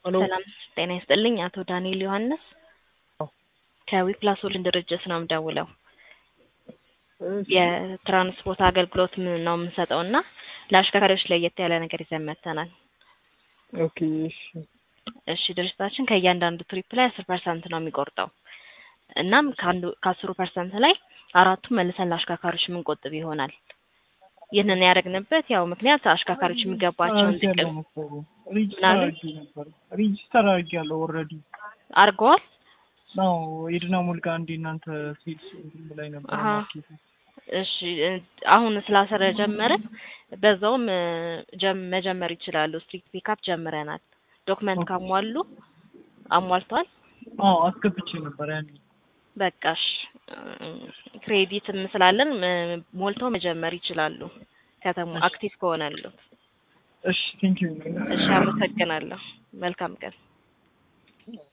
ሄሎ ሰላም ጤና ይስጥልኝ። አቶ ዳንኤል ዮሐንስ አዎ። ከዊፕላስ ሆልዲንግ ድርጅት ነው የምደውለው። እሺ የትራንስፖርት አገልግሎት ምን ነው የምንሰጠው እና ለአሽከርካሪዎች ለየት ያለ ነገር ይዘን መጥተናል። ኦኬ እሺ እሺ ድርጅታችን ከእያንዳንዱ ትሪፕ ላይ አስር ፐርሰንት ነው የሚቆርጠው። እናም ከአንዱ ከአስሩ ፐርሰንት ላይ አራቱን መልሰን ለአሽከርካሪዎች የምንቆጥብ ይሆናል። ይህንን ያደረግንበት ያው ምክንያት አሽከርካሪዎች የሚገባቸውን አድርጌያለሁ ጥቅም መሰለኝ። ሬጂስተር ምናምን? አድርጌ ነበር ሬጂስተር አድርጌያለሁ ኦልሬዲ አድርገዋል። ነው የድና ሙልጋ እንዴ እናንተ ሴልስ እንትን ላይ ነበር አሀ። ማርኬቱ እሺ እ አሁን ስላስረጀመርን በዛውም እ ጀም መጀመር ይችላሉ። ስትሪክት ፒካፕ ጀምረናል። ዶክመንት ኦኬ። ካሟሉ አሟልተዋል። አዎ አስገብቼ ነበር ያኔ በቃሽ ክሬዲትም ስላለን እ ሞልተው መጀመር ይችላሉ። ከተማ እሺ። አክቲቭ ከሆነሉ። እሺ ቴንክ ዩ እሺ አመሰግናለሁ። መልካም ቀን።